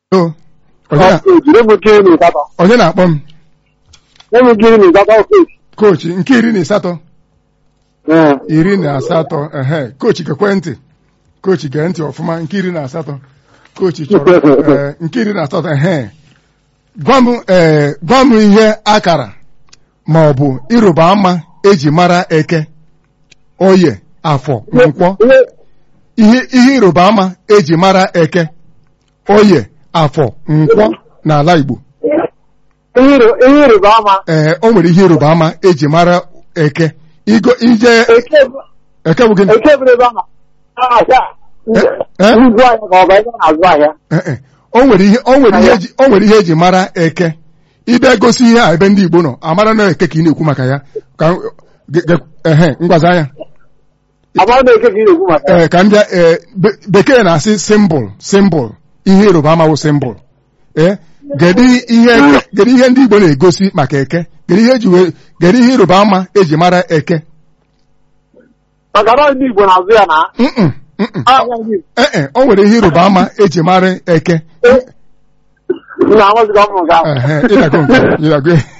o onye na- jiri m nkiri na ịsatọ onye na-akpọ m nye m nkiri na ịsatọ ofesi kochi nke iri na asatọ iri na asatọ ehe kochi gekwe ntị kochi gee ntị ọfụma nke iri na asatọ kochi chọrọ ee, nke iri na asatọ ehe gwa m ee gwa m ihe akara ma ọ bụ ịrụba ama eji mara eke oye afọ nkwọ ihe ihe ịrụba ama eji mara eke oye afọ nkwọ n'ala Igbo ihe ịrị- ihe ịrịba ama ee o nwere ihe ịrụba ama eji mara eke igo ije eke bụ- eke bụ gịnị eke bụrụ ebe a na-ahịa eh? ugwu ahịa ka ọ bụ ebe a na-azụ ahịa Ee, e. o nwere ihe o nwere ihe eji o nwere ihe eji mara eke ịbịa gosi ihe a ebe ndị Igbo nọ amara na eke ka ị na-ekwu maka ya ka ge- ge- ehe ngwazi anya amara na eke ka ị na-ekwu maka ya ee ka m bịa ee be- bekee na-asị simbụl simbụl ihe ịrụba ama wụ simbụl ee kedu ihe kedu ihe ndị Igbo na-egosi maka eke kedu ihe eji wee kedu ihe ịrụba ama eji mara eke maka na ndị Igbo na-azụ ya na Mm-mm, mm-mm. ahịa ndị Igbo ee e, o nwere ihe ịrụba ama eji mara eke na-amaziga ọmụ nke ahụ Ehe, ịdago nke ịdago